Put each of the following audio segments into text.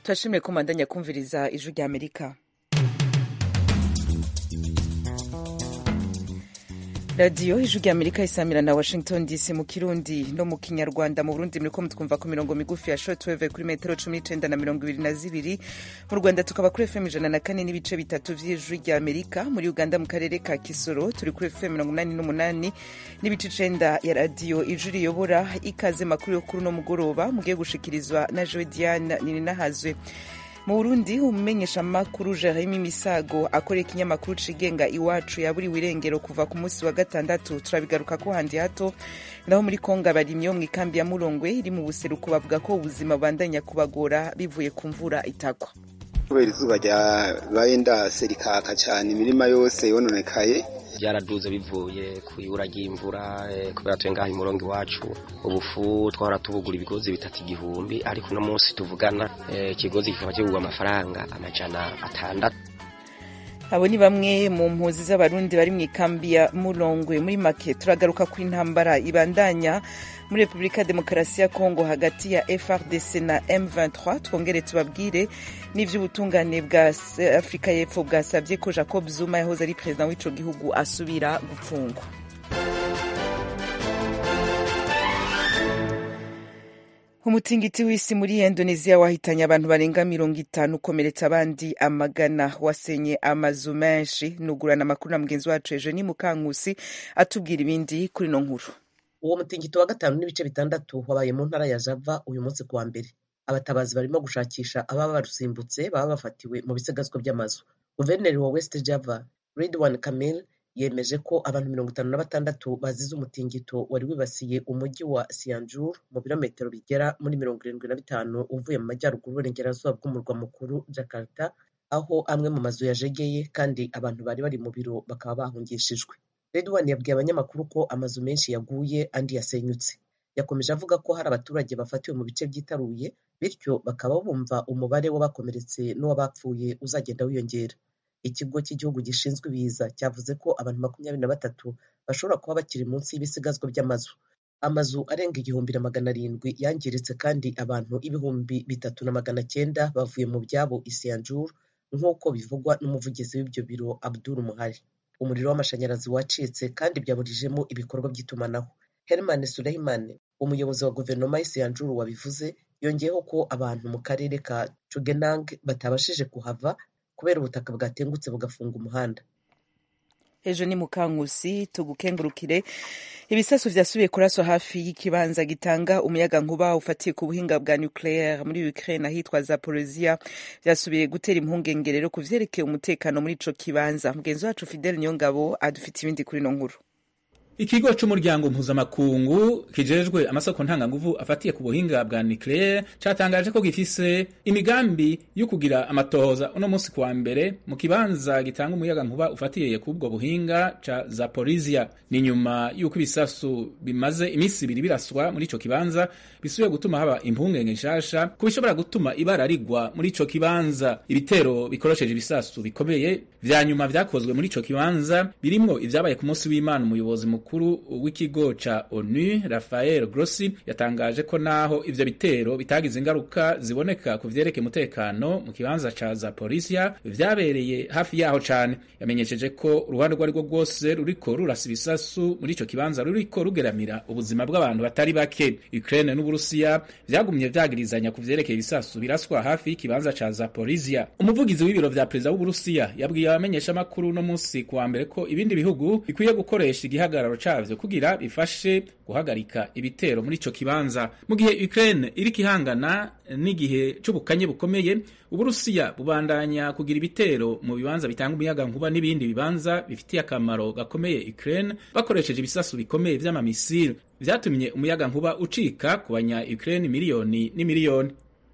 turashimire ko mubandanya kumviriza ijwi rya amerika radiyo ijwi rya amerika isamira na washington dc mu kirundi no mu kinyarwanda mu burundi muriko mutwumva ku mirongo migufi ya shortwave kuri metero cumi n'icenda na mirongo ibiri na zibiri mu rwanda tukaba kuri fm ijana na kane n'ibice bitatu vy'ijwi rya amerika muri uganda mu karere ka kisoro turi kuri fm mirongo umunani n'umunani n'ibice icenda ya radiyo ijwi riyobora ikaze makuru yo kuri uno mugoroba mugiye gushikirizwa na joe diane nininahazwe mu burundi umumenyeshamakuru jeremy misago akorera ikinyamakuru cigenga iwacu yaburiwe irengero kuva ku munsi wa gatandatu turabigaruka ko handi hato naho muri kongo abarimyi bo mu ikambi ya murongwe iri mu buseruko bavuga ko ubuzima bubandanya kubagora bivuye ku mvura itagwa kubera izuba ryabaye ndase rikaka cyane imirima yose yononekaye byaraduze bivuye ku ibura ry'imvura kubera tuye ngaha imurongo iwacu ubufu twahora tubugura ibigozi bitatu igihumbi ariko uno munsi tuvugana ikigozi kikaba kigurwa amafaranga amajana atandatu abo ni bamwe mu mpuzi z'abarundi bari mu ikambi ya murongwe muri make turagaruka ku intambara ibandanya muri repubulika ya demokarasi ya kongo hagati ya frdc na m23 twongere tubabwire n'ivy'ubutungane bwa afurika y'epfo bwasabye ko jacob zuma yahoze ari perezida w'ico gihugu asubira gupfungwa umutingiti w'isi muri indonesia wahitanye abantu barenga mirongo itanu ukomeretsa abandi amagana wasenye amazu menshi nugurana amakuru na mugenzi wacu ejo ni mukankusi atubwira ibindi kuri no nkuru uwo mutingito wa gatanu n'ibice bitandatu wabaye mu ntara ya java uyu munsi kuwa mbere abatabazi barimo gushakisha ababa barusimbutse baba bafatiwe mu bisigazwa by'amazu guverineri wa west java ridwan kamil yemeje ko abantu mirongo itanu na batandatu bazize umutingito wari wibasiye umujyi wa sianjur mu birometero bigera muri mirongo irindwi na bitanu uvuye mu majyaruguru y'uburengerazuba bw'umurwa mukuru jakarta aho amwe mu mazu yajegeye kandi abantu bari bari mu biro bakaba bahungishijwe redwan yabwiye abanyamakuru ko amazu menshi yaguye andi yasenyutse yakomeje avuga ko hari abaturage bafatiwe mu bice byitaruye bityo bakaba bumva umubare w'abakomeretse n'uw'abapfuye uzagenda wiyongera ikigo cy'igihugu gishinzwe ibiza cyavuze ko abantu makumyabiri na batatu bashobora kuba bakiri munsi y'ibisigazwa by'amazu amazu arenga igihumbi na magana arindwi yangiritse kandi abantu ibihumbi bitatu na magana cyenda bavuye mu byabo isiyanjuru nk'uko bivugwa n'umuvugizi w'ibyo biro abdul muhari umuriro w'amashanyarazi wacitse kandi byaburijemo ibikorwa by'itumanaho herman suleiman umuyobozi wa guverinoma y'isiyanjuru wabivuze yongeyeho ko abantu mu karere ka cugenang batabashije kuhava kubera ubutaka bwatengutse bugafunga umuhanda ejo ni mukankusi tugukengurukire ibisasu vyasubiye kuraswa hafi y'ikibanza gitanga umuyaga nkuba ufatiye ku buhinga bwa nucleaire muri Ukraine ahitwa Zaporozhia vyasubiye gutera impungenge rero ku vyerekeye umutekano muri ico kibanza mugenzi wacu Fidel Nyongabo adufite ibindi kuri no nkuru ikigo c'umuryango mpuzamakungu kijejwe amasoko ntanganguvu afatiye ku buhinga bwa nucleaire catangaje ko gifise imigambi yo kugira amatohoza uno munsi kuwa mbere mu kibanza gitanga umuyaga nkuba ufatiye ku ubwo buhinga ca Zaporizhia ni nyuma y'uko ibisasu bimaze iminsi ibiri biraswa muri ico kibanza bisubiye gutuma haba impungenge nshasha ku bishobora gutuma ibara rigwa muri ico kibanza ibitero bikoresheje ibisasu bikomeye vya nyuma vyakozwe muri ico kibanza birimwo ivyabaye ku munsi w'Imana umuyobozi mukuru w'ikigo ca ONU Rafael Grossi yatangaje ko naho ivyo bitero bitagize ingaruka ziboneka ku vyerekeye umutekano mu kibanza ca Zaporizhia vyabereye hafi yaho cane yamenyesheje ko uruhande rwo arirwo rwose ruriko rurasa ibisasu muri ico kibanza ruriko rugeramira ubuzima bw'abantu batari bake Ukraine n'Uburusiya vyagumye vyagirizanya ku vyerekeye ibisasu biraswa hafi y'ikibanza ca Zaporizhia umuvugizi w'ibiro vya perezida w'Uburusiya yabwiye abamenyesha makuru no munsi kuwa mbere ko ibindi bihugu bikwiye gukoresha igihagararo cavyo kugira bifashe guhagarika ibitero muri ico kibanza mu gihe Ukraine iriko ihangana n'igihe c'ubukanye bukomeye Uburusiya bubandanya kugira ibitero mu bibanza bitanga umuyaga nkuba n'ibindi bibanza bifitiye akamaro gakomeye Ukraine bakoresheje ibisasu bikomeye vy'amamisiri vyatumye umuyaga nkuba ucika ku banya Ukraine miliyoni n'imiliyoni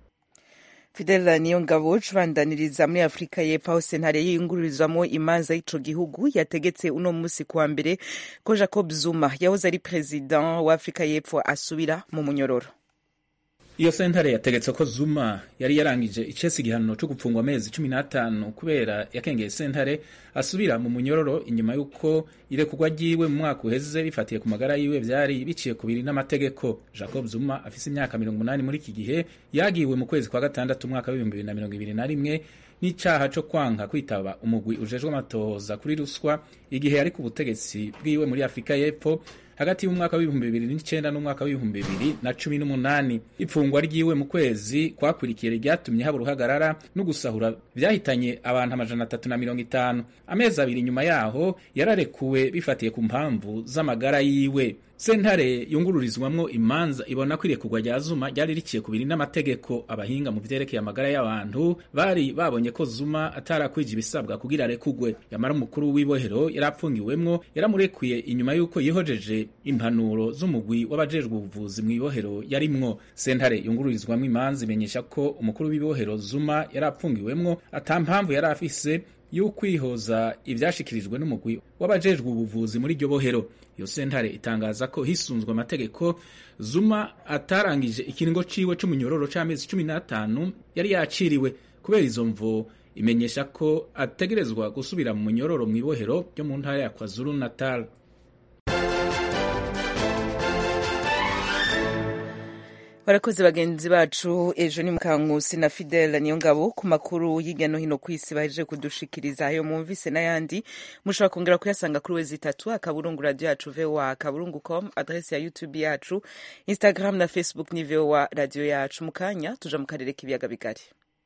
Fidel Niyongabo cubandaniriza muri Afurika y'Epfo aho sentare yiyungururizwamo imanza y'ico gihugu yategetse uno musi kuwa mbere ko Jacob Zuma yahoze ari president wa Afurika y'Epfo asubira mu munyororo iyo sentare yategetse ko zuma yari yarangije icese igihano cyo gupfungwa amezi cumi n'atanu kubera yakengeye sentare asubira mu munyororo inyuma y'uko irekurwa ryiwe mu mwaka uheze bifatiye ku magara yiwe vyari biciye ku biri n'amategeko jacob zuma afise imyaka mirongo umunani muri iki gihe yagiwe mu kwezi kwa gatandatu umwaka w'ibihumbi bibiri na mirongo ibiri na rimwe n'icaha co kwanka kwitaba umugwi ujejwe amatohoza kuri ruswa igihe yari ku butegetsi bwiwe muri afurika y'epfo hagati y'umwaka w'ibihumbi bibiri n'icenda n'umwaka w'ibihumbi bibiri na cumi n'umunani ipfungwa ryiwe mu kwezi kwakurikiye ryatumye haba uruhagarara no gusahura vyahitanye abantu amajana atatu na mirongo itanu amezi abiri inyuma yaho yararekuwe bifatiye ku mpamvu z'amagara yiwe sentare yungururizwamwo imanza ibona ko irekurwa rya zuma ryari riciye ku biri n'amategeko abahinga mu vyerekeye amagara y'abantu bari babonye ko zuma atarakwije ibisabwa kugira arekugwe yamara umukuru w'ibohero yari apfungiwemwo yaramurekuye inyuma y'uko yihojeje impanuro z'umugwi w'abajejwe ubuvuzi mu ibohero yarimwo sentare yungururizwamwo imanza imenyesha ko umukuru w'ibohero zuma yari apfungiwemwo ata mpamvu yari afise y'ukwihoza ivyashikirijwe n'umugwi w'abajejwe ubuvuzi muri iryo bohero iyo sentare itangaza ko hisunzwe amategeko zuma atarangije ikiringo ciwe c'umunyororo c'amezi cumi n'atanu yari yaciriwe kubera izo mvo imenyesha ko ategerezwa gusubira mu munyororo mu ibohero ryo mu ntara ya kwazulu natal barakoze bagenzi bacu ejo ni mukankusi na fidele niyo ngabo ku makuru hirya no hino ku isi bahejeje kudushikiriza ayo mwumvise n'ayandi mushobora kongera kuyasanga kuri wezi itatu akaburungu radio yacu voa akaburungu com adresi ya youtube yacu instagram na facebook ni voa radio yacu mu kanya tuja mu karere k'ibiyaga bigari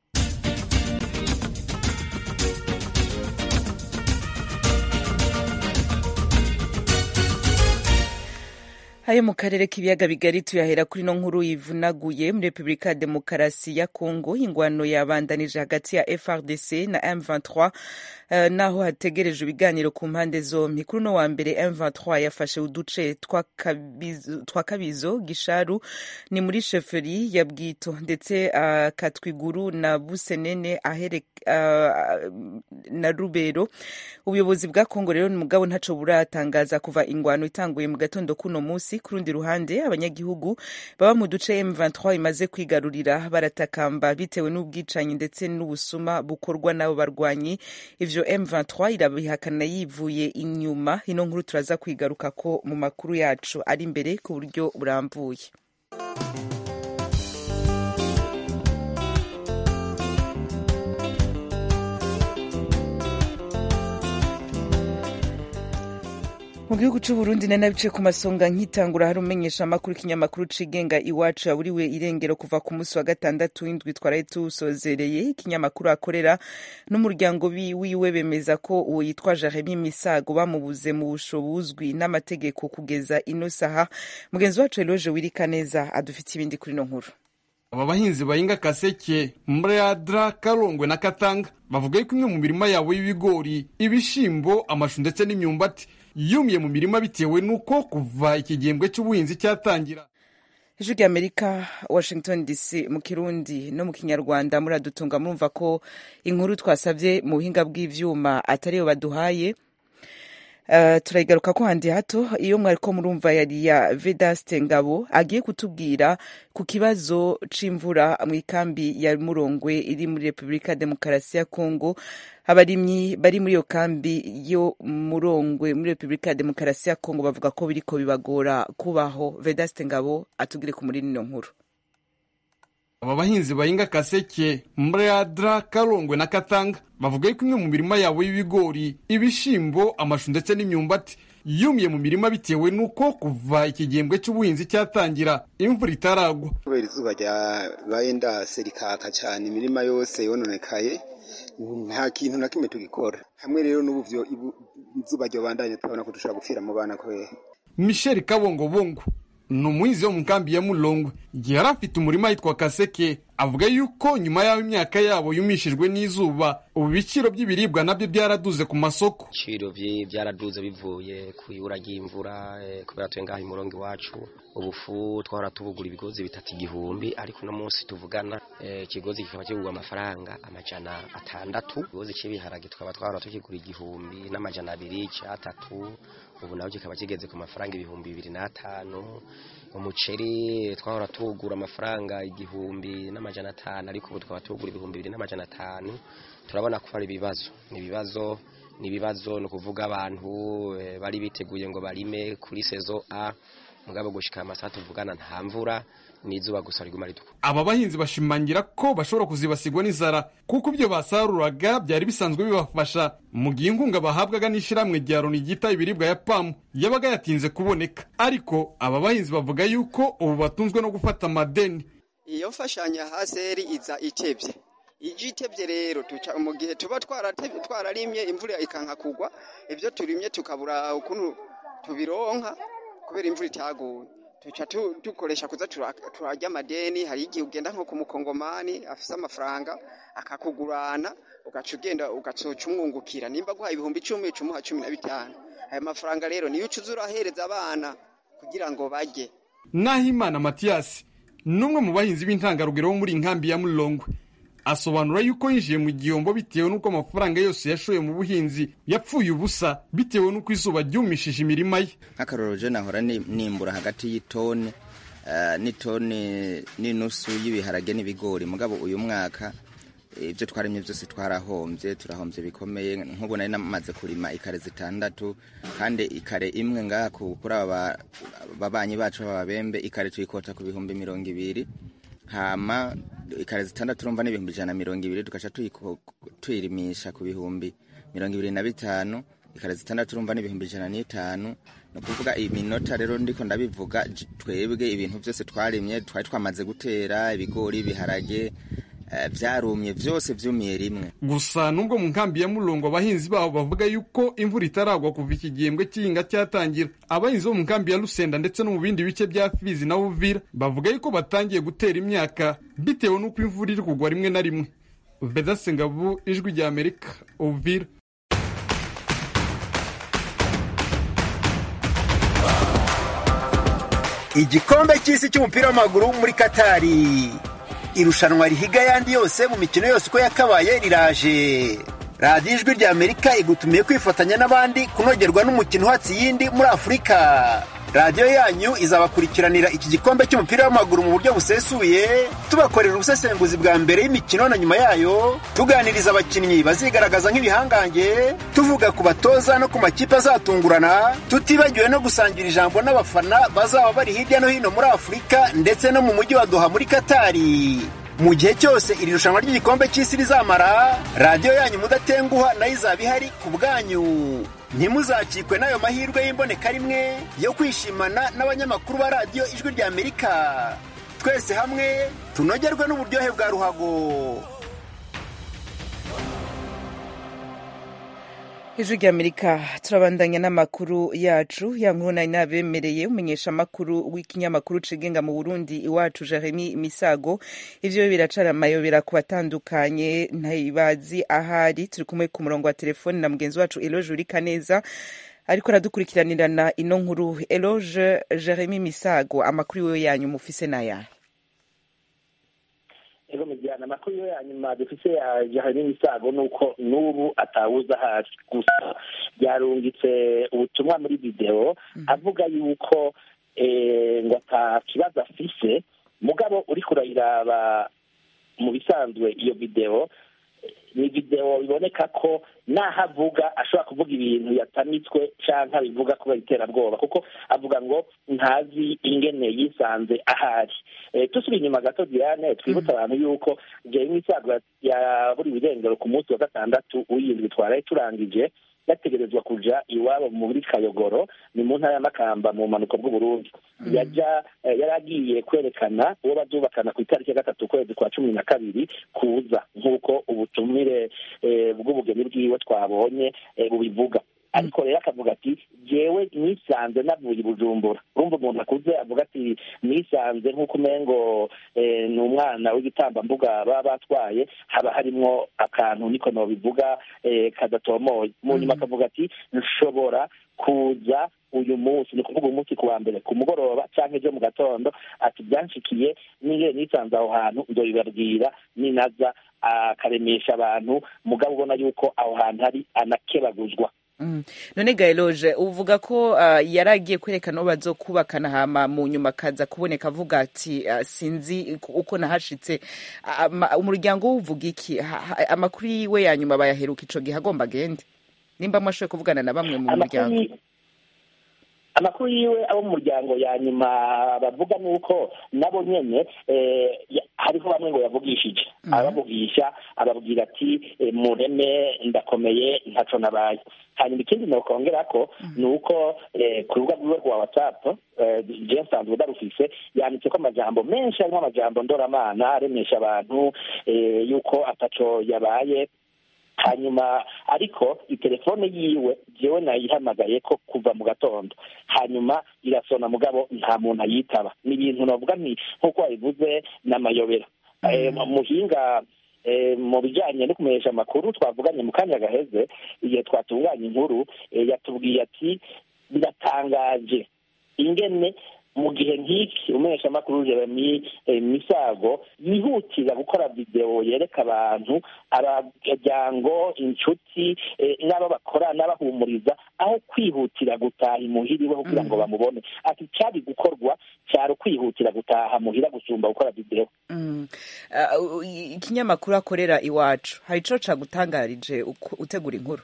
ayo mu karere k'ibiyaga bigari tuyahera kuri no nkuru yivunaguye muri repubulika ya demokarasi ya kongo ingwano yabandanije hagati ya frdc na m23 uh, naho hategerejwe ibiganiro ku mpande zompi kuri uno wa mbere m23 yafashe uduce twa kabizo, twa kabizo gisharu ni muri sheferi ya bwito ndetse uh, katwiguru na busenene ahere uh, na rubero ubuyobozi bwa kongo rero mugabo ntaco buratangaza kuva ingwano itanguye mu gatondo kuno musi ku rundi ruhande abanyagihugu baba mu duce M23 imaze kwigarurira baratakamba bitewe n'ubwicanyi ndetse n'ubusuma bukorwa n'abo barwanyi ivyo M23 irabihakana yivuye inyuma ino nkuru turaza kwigaruka ko mu makuru yacu ari imbere ku buryo burambuye mu gihugu c'uburundi nari bice ku masonga nkitangura hari umenyesha amakuru ikinyamakuru cigenga iwacu yaburiwe irengero kuva ku munsi wa gatandatu w'indwi twaraye tuwusozereye ikinyamakuru akorera n'umuryango wiwe bemeza ko uwo yitwa jeremi misago bamubuze mu busho buzwi n'amategeko kugeza ino saha mugenzi wacu eloge wirika neza adufite ibindi kuri ino nkuru aba bahinzi bahinga kaseke mradra karongwe na katanga bavuga yuko imwe mu mirima yabo y'ibigori ibishimbo amashu ndetse n'imyumbati yumiye mu mirima bitewe n'uko kuva iki gihembwe cy'ubuhinzi cyatangira ijwi ry'amerika washington dc mu kirundi no mu kinyarwanda muradutunga murumva ko inkuru twasabye mu buhinga bw'ivyuma atariyo baduhaye Uh, turayigaruka ko handi hato iyo mwariko murumva yari ya Vedaste Ngabo agiye kutubwira ku kibazo c'imvura mu ikambi ya Murongwe iri muri Republika Demokarasi ya Kongo abarimyi bari muri iyo kambi yo Murongwe muri Republika Demokarasi ya Kongo bavuga ko biriko bibagora kubaho Vedaste Ngabo atugire ku muri nino nkuru aba bahinzi bahinga kaseke mradra karongwe na katanga bavuga yuko imwe mu mirima yabo y'ibigori ibishimbo amashu ndetse n'imyumbati yumiye mu mirima bitewe n'uko kuva iki gihembwe cy'ubuhinzi cyatangira imvura itaragwa kubera izuba ryabaye ndase rikaka cyane imirima yose yononekaye nta kintu na kimwe tugikora hamwe rero n'ubu izuba ryobandanye turabona ko dushobora gupfira mu bana kubera michel kabongobongo ni umuhinzi wo mu nkambi ya mulongwe igihe yari afite umurima yitwa kaseke avuga yuko nyuma y'aho imyaka yabo yumishijwe n'izuba ubu ibiciro by'ibiribwa nabyo byaraduze ku masoko ibiciro byaraduze bivuye ku ibura ry'imvura kubera tuye ngaho imurongo iwacu ubufu twahora tubugura ibigozi bitatu igihumbi ariko uno munsi tuvugana ikigozi kikaba kigurwa amafaranga amajana atandatu ikigozi cy'ibiharage tukaba twahora tukigura igihumbi n'amajana abiri cyatatu ubu nawe kikaba kigeze ku mafaranga ibihumbi bibiri n'atanu umuceri twahora tuwugura amafaranga igihumbi n'amajana atanu ariko ubu tukaba tuwugura ibihumbi bibiri n'amajana atanu turabona ko hari ibibazo ni ibibazo ni ibibazo ni ukuvuga abantu bari biteguye ngo barime kuri sezo a mugabo gushika amasaha tuvugana nta mvura n'izuba gusa riguma ritukura aba bahinzi bashimangira ko bashobora kuzibasigwa n'inzara kuko ibyo basaruraga byari bisanzwe bibafasha mu gihe inkunga bahabwaga n'ishyirahamwe rya loni ryita ibiribwa ya pamu yabaga yatinze kuboneka ariko aba bahinzi bavuga yuko ubu batunzwe no gufata amadeni iyo mfashanya haseri iza itebye ije itebye rero tuca mu gihe tuba twararimye imvura ikanka kugwa ibyo turimye tukabura ukuntu tubironka kubera imvura itaguye tuca dukoresha kuza turarya amadeni hari igihe ugenda nko ku mukongomani afise amafaranga akakugurana ugaca ugenda ugacoca umwungukira nimba guhaye ibihumbi icumi ucumuha cumi na bitanu ayo mafaranga rero niyo ucuza urahereza abana kugira ngo bajye nahimana matiyasi ni umwe mu bahinzi b'intangarugero bo muri inkambi ya murongwe asobanura yuko yinjiye mu gihombo bitewe n'uko amafaranga yose yashoye mu buhinzi yapfuye ubusa bitewe n'uko izuba ryumishije imirima ye nk'akarorero je nahora nimbura hagati y'itoni n'itoni n'inusu y'ibiharage n'ibigori mugabo uyu mwaka ibyo twarimye byose twarahombye turahombye bikomeye nk'ubu nari namaze kurima ikare zitandatu kandi ikare imwe ngaha kuri aba babanyi bacu b'ababembe ikare tuyikota ku bihumbi mirongo ibiri hama ikare zitandatu urumva n'ibihumbi ijana na mirongo ibiri tugaca tuyirimisha ku bihumbi mirongo ibiri na bitanu ikare zitandatu urumva n'ibihumbi ijana n'itanu ni ukuvuga iminota rero ndiko ndabivuga twebwe ibintu byose twarimye twari twamaze gutera ibigori ibiharage byarumye byose byumiye rimwe gusa nubwo mu nkambi ya murongo abahinzi babo bavuga yuko imvura itaragwa kuva iki gihembwe cy'ihinga cyatangira abahinzi bo mu nkambi ya rusenda ndetse no mu bindi bice bya fizi na uvira bavuga yuko batangiye gutera imyaka bitewe n'uko imvura iri kugwa rimwe na rimwe vedase ngabu ijwi rya amerika uvira igikombe cy'isi cy'umupira w'amaguru muri katari irushanwa rihiga ayandi yose mu mikino yose uko yakabaye riraje radiyo ijwi rya amerika igutumiye kwifatanya n'abandi kunogerwa n'umukino uhatse iyindi muri afurika radiyo yanyu izabakurikiranira iki gikombe cy'umupira w'amaguru mu buryo busesuye tubakorera ubusesenguzi bwa mbere y'imikino na nyuma yayo tuganiriza abakinnyi bazigaragaza nk'ibihangange tuvuga ku batoza no ku makipe azatungurana tutibagiwe no gusangira ijambo n'abafana bazaba bari hirya no hino muri afurika ndetse no mu mujyi wa doha muri katari mu gihe cyose iri rushanwa ry'igikombe cy'isi rizamara radiyo yanyu mudatenguha nayo izaba ihari ku bwanyu ntimuzacikwe n'ayo mahirwe y'imboneka rimwe yo kwishimana n'abanyamakuru ba radiyo ijwi rya amerika twese hamwe tunogerwe n'uburyohe bwa ruhago ijwi rya amerika turabandanya n'amakuru yacu ya nkuru nari nabemereye umenyesha amakuru w'ikinyamakuru cigenga mu burundi iwacu jeremy misago ivyo biracara amayobera ku batandukanye ntibazi ahari turi kumwe ku murongo wa telefoni na mugenzi wacu eloge urika neza ariko aradukurikiranirana ino nkuru eloge jeremy misago amakuru yiwe yanyu mufise n'ayahe ego mujyana amakuru yo ya nyuma dufise ya jahani misago nuko n'ubu atawuza hasi gusa yarungitse ubutumwa muri video avuga yuko ngo ata kibazo afise mugabo uri kurayiraba mu bisanzwe iyo video ni video biboneka ko naho avuga ashobora kuvuga ibintu yatamitswe canke abivuga kubera iterabwoba kuko avuga ngo ntazi ingene yisanze ahari tusubira inyuma gato diane twibutsa abantu yuko jewe isago yaburiwe irengero ku munsi wa gatandatu w'iyindwi twaraye turangije yategerezwa kuja iwabo muri kayogoro ni mu ntara ya makamba mu bumanuko bw'uburundi yaja yari agiye kwerekana uwo bazubakana ku itariki ya gatatu ukwezi kwa cumi na kabiri kuza nk'uko ubutumire bw'ubugeni bwiwe twabonye bubivuga ariko rero akavuga ati jewe nisanze navuye i bujumbura urumva umuntu akuze avuga ati nisanze nk'uko umengo eh, ni umwana w'igitambambuga baba batwaye haba harimwo akantu niko nobivuga eh, kadatomoye mu nyuma akavuga ati nshobora kuza uyu munsi ni ukuvuga umunsi ku wa mbere ku mugoroba cyangwa ejo mu gatondo ati byanshikiye n'iyo nisanze aho hantu ndobibabwira ninaza akaremesha abantu mugabo ubona yuko aho hantu hari anakebaguzwa Mm. none gaeloge uvuga ko uh, yari agiye kwerekana uwo bazokubakana hama mu nyuma akaza kuboneka avuga ati uh, sinzi uko nahashitse Ama- umuryango we uvuga iki Ha- ha- amakuru yiwe ya nyuma bayaheruka ico gihe agomba agende nimba mwashoboye kuvugana na bamwe mu amakuru muryango yi- amakuru yiwe abo mu muryango ya nyuma bavuga ni uko nabo nyene eh, ya- hariho bamwe ngo yavugishije abavugisha ababwira ati eh, mureme ndakomeye ntaco nabaye hanyuma ikindi nokongera ko ni uko eh, ku rubuga rwiwe rwa whatsapp eh, je nsanzwe ndarufise yanditseko amajambo menshi harimo amajambo ndoramana aremesha abantu eh, yuko ataco yabaye hanyuma ariko itelefone yiwe jewe nayihamagaye ko kuva mu gatondo hanyuma irasona mugabo nta muntu ayitaba ni ibintu navuga nti nk'uko wabivuze n'amayobera Eh, muhinga eh, mu bijanye no kumenyesha amakuru twavuganye mu kanya gaheze igihe twatunganya inkuru eh, yatubwiye ati biratangaje ingene mu gihe nk'iki umuhesha amakuru jeremy eh, misago yihutira gukora videwo yereka abantu abajyango inshuti eh, n'abo bakora n'abahumuriza aho kwihutira gutaha imuhira iwe kugira ngo bamubone ati cyari gukorwa cyari ukwihutira gutaha muhira gusumba gukora videwo Mm. Uh, i- ikinyamakuru akorera iwacu hari ico cagutangarije uko- utegura inkuru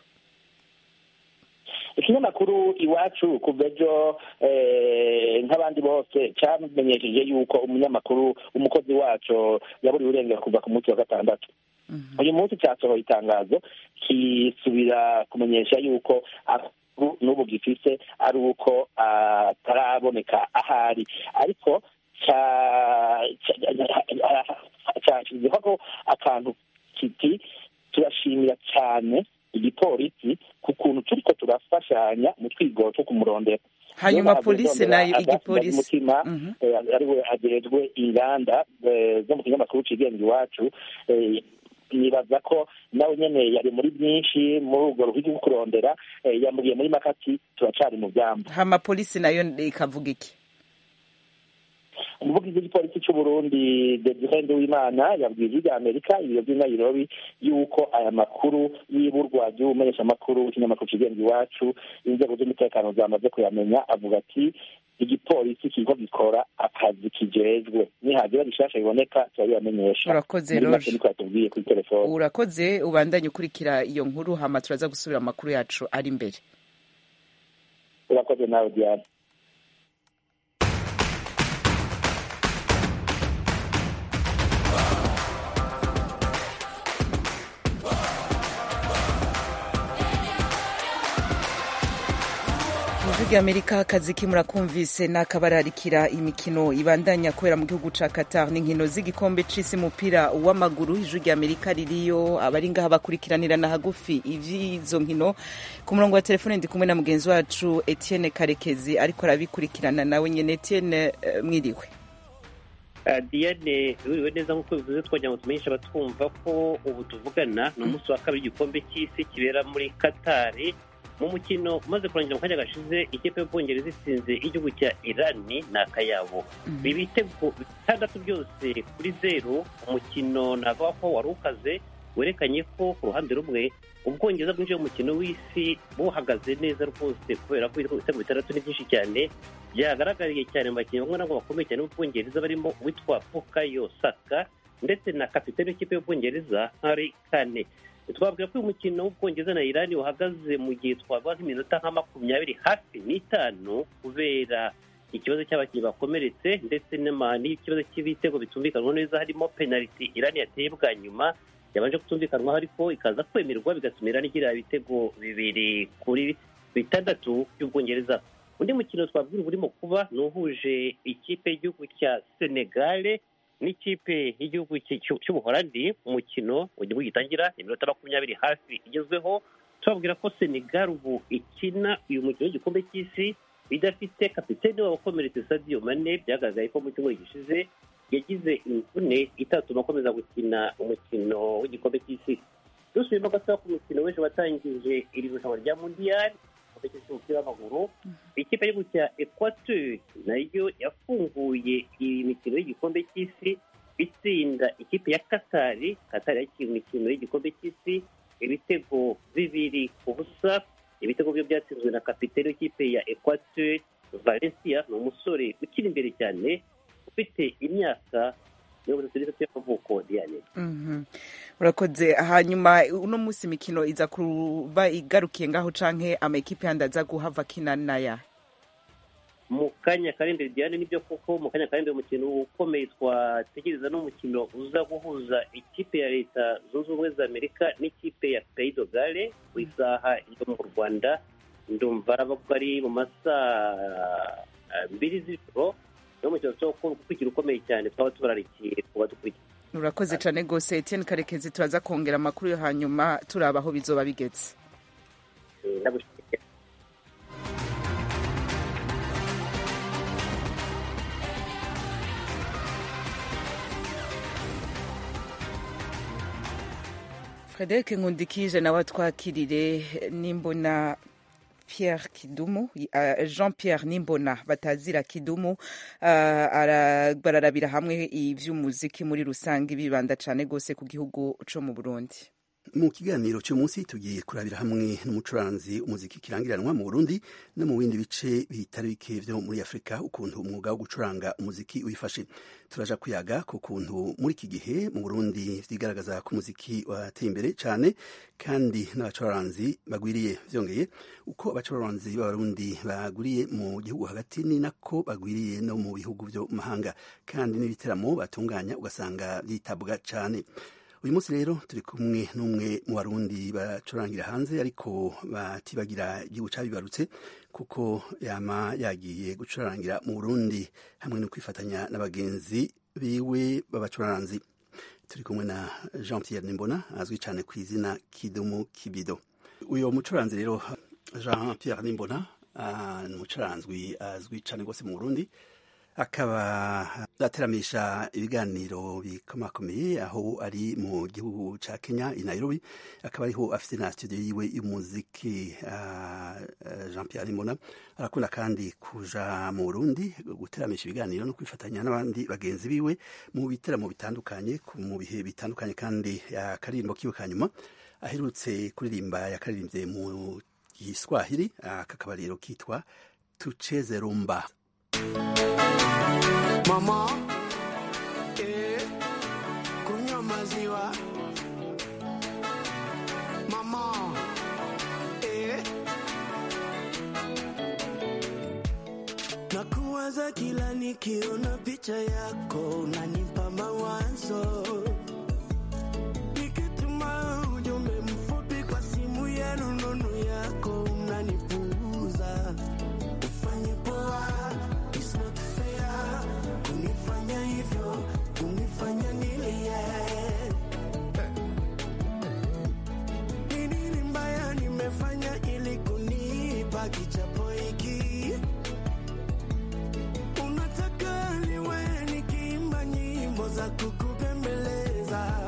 ikinyamakuru iwacu kuva ejo eh, nk'abandi bose cyamenyesheje yuko umunyamakuru umukozi wacu yaburiwe urengera kuva ku munsi wa gatandatu uyu munsi cyasohoye itangazo kisubira kumenyesha yuko amakuru n'ubu gifise ari uko ataraboneka ahari ariko cyashyizeho ko akantu kiti turashimira cyane igipolisi ku kuntu turiko turafashanya mu twigoro two kumurondera hanyuma Niyo polisi ndondera nayo Agathe igipolisi Mutima, Mhm. eh, ariwe ajejwe inganda eh, zo mu kinyamakuru cigenga iwacu eh, nibaza ko nawe nyene yari muri byinshi muri urwo ruhigi rwo kurondera eh, yamuriye muri makati turacari mu vyamba hama polisi nayo ikavuga iki umuvugizi w'igipolisi cy'u Burundi Desire Nduwimana yabwiye ijwi rya Amerika ibiro by'i Nairobi yuko aya makuru y'iburwa ry'ubumenyeshamakuru w'ikinyamakuru kigenga iwacu inzego z'umutekano zamaze kuyamenya avuga ati igipolisi kiriko gikora akazi kijejwe nihagira bishasha biboneka turabibamenyesha Urakoze, muri make Roger. niko yatubwiye kuri telefone urakoze ubandanye ukurikira iyo nkuru hama turaza gusubira mu makuru yacu ari imbere urakoze nawe Diane ijwi rya amerika akazi kimurakumvise n'akabararikira imikino ibandanya kubera mu gihugu ca qatar n'inkino z'igikombe c'isi umupira w'amaguru ijwi rya amerika ririyo abari ngaha bakurikiranirana hagufi ivy'izo nkino ku murongo wa telefone ndi kumwe na mugenzi wacu etienne karekezi ariko arabikurikirana nawe nyene etienne eh, mwiriwe Ah, diane wiriwe neza nk'uko bivuze twagira ngo tumenyeshe abatwumva ko ubu tuvugana ni umunsi wa kabiri w'igikombe cy'isi kibera muri katari mu mukino umaze kurangira mu kanya gashize ikipe y'ubwongereza itsinze igihugu cya irani ni akayabo ibi bitego bitandatu byose kuri zeru umukino navuga ko wari ukaze werekanye ko ku ruhande rumwe ubwongereza bwinjiye mu mukino w'isi buhagaze neza rwose kubera ko ibitego bitandatu ni byinshi cyane byagaragariye cyane mu bakinnyi bamwe na bamwe bakomeye cyane b'ubwongereza barimo uwitwa bukayo saka ndetse na kapitani w'ikipe y'ubwongereza hari kane twabwira ko uyu mukino w'ubwongereza na irani uhagaze mu gihe twavuga nk'iminota nka makumyabiri hafi n'itanu kubera ikibazo cy'abakinnyi bakomeretse ndetse n'ama- n'ikibazo cy'ibitego bitumvikanwa neza harimo penaliti irani yateye bwa nyuma yabanje kutumvikanwaho ariko ikaza kwemerwa bigatuma irani igira ibitego bibiri kuri bitandatu by'ubwongereza undi mukino twabwira uba urimo kuba ni uhuje ikipe y'igihugu cya senegale n'ikipe y'igihugu cy- cy- cy'ubuholandi umukino mu gihugu gitangira iminota makumyabiri hafi igezweho tubabwira ko senegal ubu ikina uyu mukino w'igikombe cy'isi idafite kapitene wabo ukomeretse sadio mane byagaragaye ko mu cyumweru gishize yagize imvune itatuma akomeza gukina umukino w'igikombe cy'isi dusubiyemo gatoya ku mukino w'ejo watangije iri rushanwa rya mundiyari igikombe cy'isi umupira w'amaguru ikipe y'igihugu cya equateur nayo yafunguye iyi mikino y'igikombe cy'isi itsinda ikipe ya katari katari yakira imikino y'igikombe cy'isi ibitego bibiri ku busa ibitego byo byatsinzwe na kapitene w'ikipe ya equateur valencia ni umusore ukiri imbere cyane ufite imyaka mirongo itatu n'itatu y'amavuko diane urakoze hanyuma uno munsi imikino iza kuba igarukiye ngaho canke amakipe yandi aza guhava akina naya mu kanya karindwi diane nibyo koko mu kanya karindwi umukino ukomeye twategereza n'umukino uza guhuza ikipe ya leta zunze ubumwe za amerika n'ikipe ya pays de gale ku isaha yo mu rwanda ndumva araba ko ari mu masaa mbiri z'ijoro niwo mukino ukurikira ukomeye cyane twaba tubararikiye kuba dukurikiye urakoze cyane rwose etienne karekezi turaza kongera amakuru yo hanyuma turaba aho bizoba bigetse ndagushimiye frederic nkundikije nawe twakirire nimbona Pierre Kidumu uh, Jean Pierre Nimbona batazira Kidumu uh, bararabira hamwe ivy'umuziki muri rusange bibanda cane gose ku gihugu co mu Burundi mu kiganiro cy'umunsi tugiye kurabira hamwe n'umucuranzi umuziki kirangiranwa mu Burundi no mu bindi bice bitari bike vyo muri Afrika ukuntu umwuga wo gucuranga umuziki wifashe turaja kuyaga ku kuntu muri iki gihe mu Burundi vyigaragaza ko umuziki wateye imbere cyane kandi n'abacuranzi bagwiriye vyongeye uko abacuranzi b'abarundi bagwiriye mu gihugu hagati ni nako bagwiriye no mu bihugu vyo mahanga kandi n'ibiteramo batunganya ugasanga vyitabwa cyane uyu munsi rero turi kumwe n'umwe mu barundi bacurangira hanze ariko batibagira igihugu cyabibarutse kuko yama yagiye gucurangira mu burundi hamwe no kwifatanya na bagenzi biwe b'abacuranzi turi kumwe na jean pierre nimbona azwi cyane ku izina kidumu kibido uyu mucuranzi rero jean pierre nimbona ni umucuranzwi azwi cyane rwose mu burundi akaba ateramisha ibiganiro bikomakomeye aho ari mu gihugu ca Kenya i Nairobi akaba ariho afite na studio yiwe y'umuziki uh, uh, Jean Pierre Limona arakunda kandi kuja mu Burundi guteramisha ibiganiro no kwifatanya n'abandi bagenzi biwe mu biteramo bitandukanye mu bihe bitandukanye kandi akaririmbo kiwe kanyuma aherutse kuririmba yakaririmbye mu Giswahili aka kabariro kitwa Tucheze Rumba Mama, eh, kunywa maziwa. Mama, eh, nakuwaza kila nikiona picha yako, unanipa mawazo. Nikituma ujumbe mfupi kwa simu ya rununu yako, unanipuuza. Ufanye poa, it's not fair. Kunifanya hivyo, kunifanya nilie. Ni nini mbaya nimefanya ili kunipa kichapo hiki? Unataka niwe nikiimba nyimbo za kukupembeleza.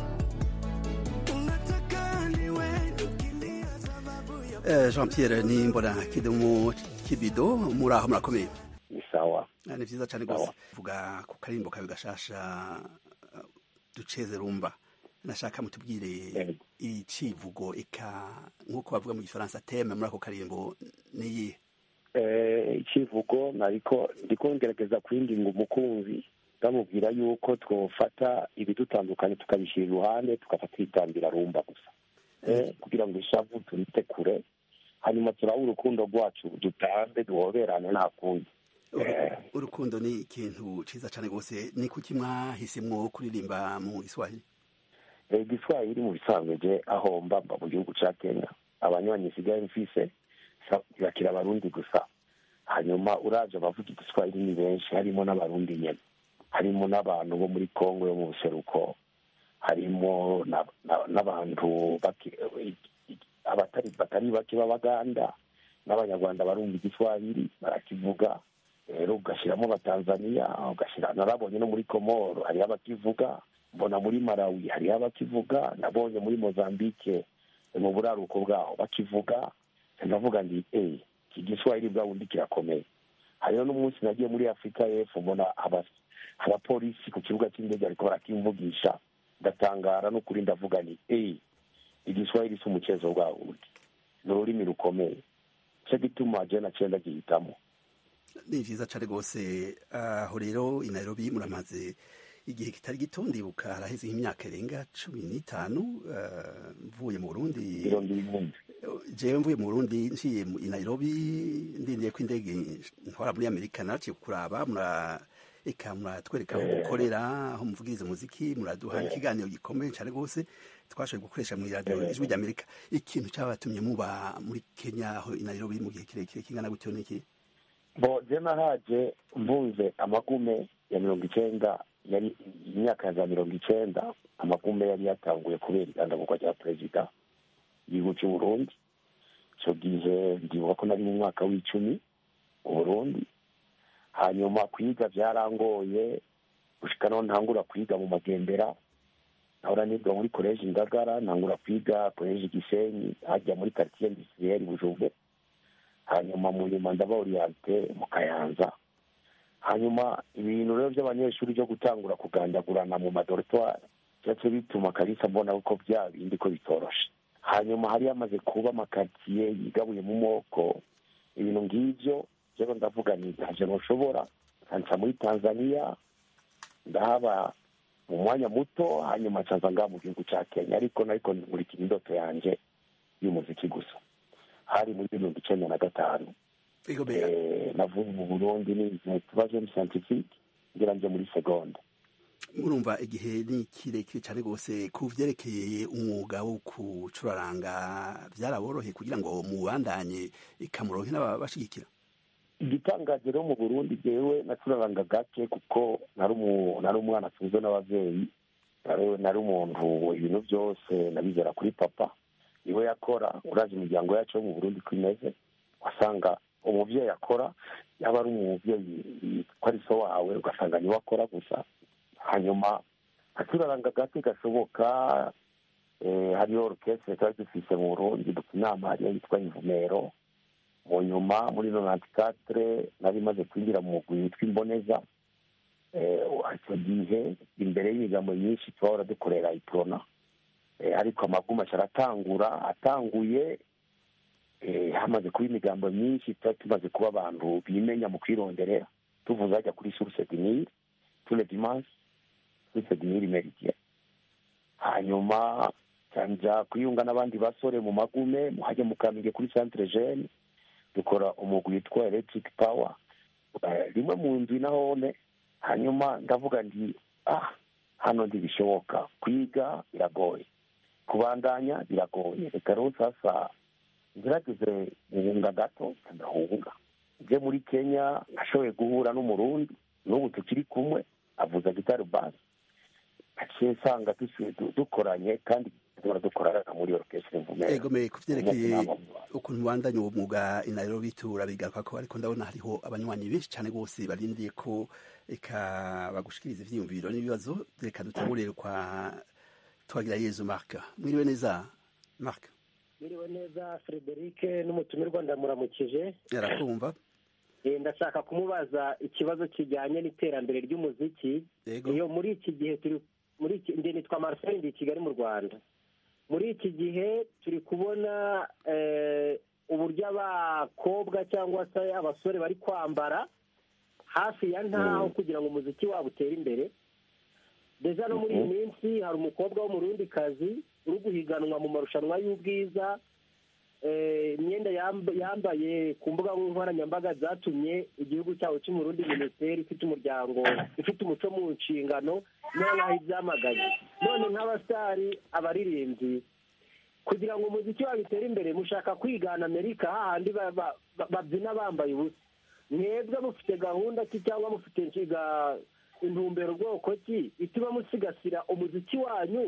Unataka niwe nikilia sababu ya uh, Jean Pierre Nimbona kidumu kibido muri aho murakomeye ni sawa ni vyiza cyane rwose vuga ku karimbo kawe gashasha uh, duceze rumba nashaka mutubwire icivugo eka nk'uko bavuga mu gifaransa teme muri ako karimbo niyihe eh, icivugo nariko ndiko ngerageza kwinginga umukunzi ndamubwira yuko twofata ibidutandukanye tukabishyira iruhande tugafata itambira rumba gusa eh, kugira ngo ishavu turite kure hanyuma turabe urukundo rwacu dutambe duhoberane nta kundi urukundo ni ikintu ciza cyane rwose ni kuki mwahisemwo kuririmba mu giswahili igiswahili mu bisanzwe je aho mba mba mu gihugu ca kenya abanywanyi sigaye mfise bakira abarundi gusa hanyuma uraje abavuga igiswahili ni benshi harimo n'abarundi nyene harimo n'abantu bo muri kongo yo mu buseruko harimo n'abantu abatari batari bake b'abaganda n'abanyarwanda barumva igiswahili barakivuga rero ugashyiramo abatanzaniya ugashyira narabonye no muri komoro hariho abakivuga mbona muri malawi hariho abakivuga nabonye muri mozambique mu buraruko bwaho bakivuga ndavuga ndi eee iki giswahili bwa bundi kirakomeye hariho n'umunsi nagiye muri afurika y'epfo mbona aba- abapolisi ku kibuga cy'indege ariko barakimvugisha ndatangara n'ukuri ndavuga ni eee igiswahili si umukezo bwa bundi ni ururimi rukomeye cyo gituma je naciye ndagihitamo ni vyiza cane rwose aho rero i nairobi muramaze igihe kitari gito ndibuka haraheze nk'imyaka irenga cumi n'itanu eh, mvuye mu burundi mirongo irindwi jewe mvuye mu burundi nciye mu- i nairobi ndindiye ko indege ntwara muri amerika naraciye kuraba mura eka muratwereka aho mukorera aho muvugiriza umuziki muraduha ikiganiro gikomeye cane rwose twashoboye gukoresha mu iradiyo ijwi ry'amerika ikintu cyabatumye muba muri kenya aho i nairobi mu gihe kirekire kingana gutyo niki bo je nahaje mvunze amagume ya mirongo icenda yari imyaka ya za mirongo icenda amagume yari yatanguye kubera igandagurwa rya perezida igihugu cy'u burundi icyo gihe ndibuka ko nari mu mwaka w'icumi mu burundi hanyuma kwiga byarangoye gushika naho ntangura kwiga mu magendera nahora niga muri koleji ngagara ntangura kwiga koleji gisenyi hajya muri quartier industriel bujumbe hanyuma mu nyuma ndaba oriente mu kayanza hanyuma ibintu rero by'abanyeshuri byo gutangura kugandagurana mu madoritwari byace bituma kalisa mbona ko bya bindi ko bitoroshe hanyuma hari hamaze kuba amakaritsiye yigabuye mu moko ibintu ng'ibyo rero ndavuga ni ntabyo ntushobora nca muri tanzania ndahaba mu mwanya muto hanyuma ncaza ngaha mu gihugu cya kenya ariko nariko nkurikira indoto yanjye y'umuziki gusa hari muri mirongo icenda na gatanu Eh, navuye mu burundi nize tubaje mu scientifique ngira nje muri segonda murumva igihe ni kirekire cyane rwose ku vyerekeye umwuga wo kucuraranga byaraboroheye kugira ngo mubandanye ikamuronke n'ababashigikira igitangaje rero mu burundi jewe nacuraranga gake kuko nari umu- nari umwana atunzwe n'abavyeyi nari- nari umuntu ibintu byose nabizera kuri papa niwe yakora urazi imiryango yacu yo mu burundi ko imeze wasanga umuvyeyi akora yaba ari umuvyeyi ko ari so wawe ugasanga niwe akora gusa hanyuma acuraranga gake gashoboka eh, hariyo orukestre twari dufise mu burundi dufite inama hariyo yitwa imvumero mu nyuma muri nonanti katire nari maze kwinjira mu mugwi witwa imboneza Eh, icyo gihe imbere y'imigambo myinshi twahora dukorera iprona Eh, ariko amaguma aratangura atanguye eh, hamaze kuba imigambo myinshi tuba tumaze kuba abantu bimenya mu kwironderera tuvuze hajya kuri source dinire tule dimanche source dinire meridien hanyuma nja kwiyunga n'abandi basore mu magume hajya mu kamenge kuri centre jeune dukora umugwi witwa electric power Eh, rimwe mu ndwi nahone hanyuma ndavuga ndi ah hano ntibishoboka kwiga biragoye kubandanya biragoye reka rero sasa ngerageze guhunga gato ndahunga nje muri kenya nashoboye guhura n'umurundi n'ubu tukiri kumwe avuza gitari basi aciye nsanga dusuye du- dukoranye kandi duhora dukorana muri orchestre mvumera egomeye ku vyerekeye ukuntu bandanya uwo mwuga i nairobi turabigaruka ko ariko ndabona hariho abanywanyi benshi cyane rwose barindiye ko eka bagushikiriza ivyiyumviro n'ibibazo reka dutangurire kwa twagira yezu mark mwiriwe neza mark Mwiriwe neza Frederic n'umutumirwa ndamuramukije yarakumva Eh, ndashaka kumubaza ikibazo kijyanye n'iterambere ry'umuziki Yego. iyo muri iki gihe turi muri iki njye nitwa Marcel ndi i Kigali mu Rwanda muri iki gihe turi kubona eh, uburyo abakobwa cyangwa se abasore bari kwambara hafi ya ntaho kugira ngo umuziki wabo utere imbere deja no muri iyi minsi hari umukobwa w'umurundikazi uri guhiganwa mu marushanwa y'ubwiza eh, imyenda yamb- yambaye ku mbuga nkoranyambaga zatumye igihugu cyabo cy'umurundi minisiteri ifite umuryango ifite umuco mu nshingano niyo nkaho ibyamagaye none nk'abasitari abaririmbyi kugira ngo umuziki wabo utere imbere mushaka kwigana amerika hahandi ba- ba- ba- babyina bambaye ubusa mwebwe mufite gahunda ki cyangwa mufite nshiga intumbero bwoko ki ituma musigasira umuziki wanyu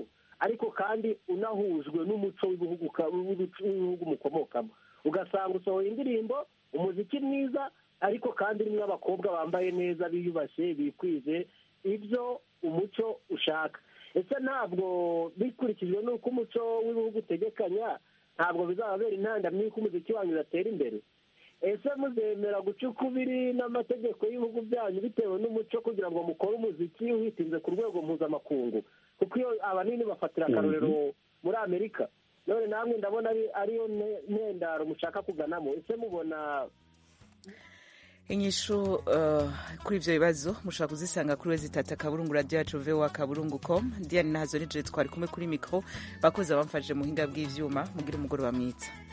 ariko kandi unahujwe n'umuco w'ibihugu ka- w'ibihugu mukomokamo ugasanga usohoye indirimbo umuziki mwiza ariko kandi urimo abakobwa bambaye neza biyubashye bikwije ibyo umuco ushaka ese ntabwo bikurikijwe n'uko umuco w'ibihugu utegekanya ntabwo bizababera intandamyi y'uko umuziki wanyu udatera imbere ese muzemera guca ukubiri n'amategeko y'ibihugu byanyu bitewe n'umuco kugira ngo mukore umuziki witinze ku rwego mpuzamakungu kuko iyo abanini bafatira akarorero muri amerika none namwe ndabona ari ariyo ne- ntendaro mushaka kuganamo ese mubona inyishu uh, kuri ivyo bibazo mushobora kuzisanga kuri wezi tata kaburungu radio yacu voa kaburungu com diane nazo nije twari kumwe kuri mikro bakozi abamfashije mu buhinga bw'ivyuma mugira umugoroba mwiza